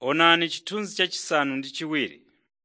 Onani chithunzi chachisanu ndi chiwiri.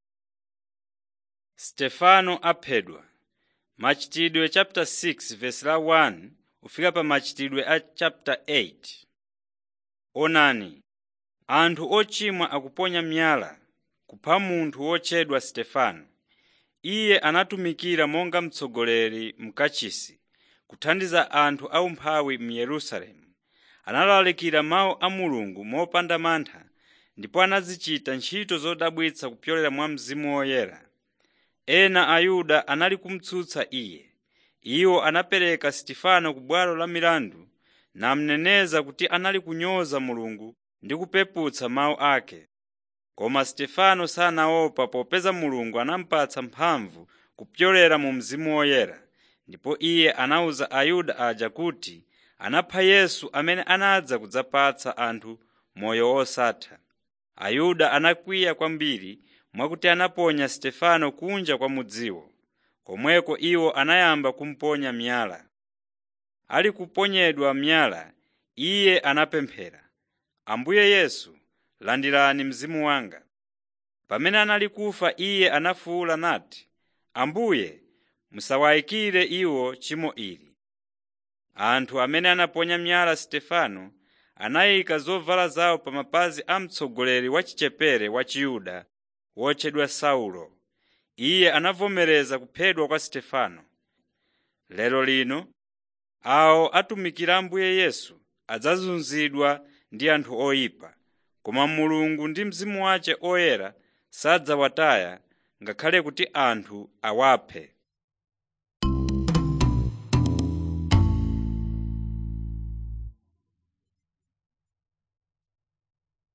Stefano aphedwa Machitidwe chapter 6 verse la 1 kufika pa machitidwe a chapter 8. Onani, anthu ochimwa akuponya miyala kupha munthu wotchedwa Stefano. Iye anatumikira monga mtsogoleri m'kachisi kuthandiza anthu aumphawi mu Yerusalemu. Analalikira mawu a Mulungu mopanda mantha ndipo anazichita ntchito zodabwitsa kupyolera mwa Mzimu Woyera. Ena Ayuda anali kumutsutsa iye. Iwo anapereka Stefano ku bwalo la milandu namneneza kuti anali kunyoza Mulungu ndi kupeputsa mawu ake. Koma Stefano sanaopa popeza Mulungu anamupatsa mphamvu kupyolera mu Mzimu Woyera, ndipo iye anawuza Ayuda aja kuti anapha Yesu amene anadza kudzapatsa anthu moyo wosatha. Ayuda anakwiya kwambiri mwakuti anaponya Stefano kunja kwa mudziwo. Komweko iwo anayamba kumuponya miyala. Ali kuponyedwa miyala, iye anapemphera, “Ambuye Yesu, landirani mzimu wanga.” Pamene anali kufa iye anafuwula nati, “Ambuye, musawayikire iwo tchimo ili.” Anthu amene anaponya miyala Stefano anayika zovala zawo pa mapazi a mtsogoleri wa chichepere wa Chiyuda wotchedwa Saulo. Iye anavomereza kuphedwa kwa Stefano. Lero lino awo atumikira Ambuye Yesu adzazunzidwa ndi anthu oyipa, koma Mulungu ndi Mzimu wace oyera sadzawataya ngakhale kuti anthu awaphe.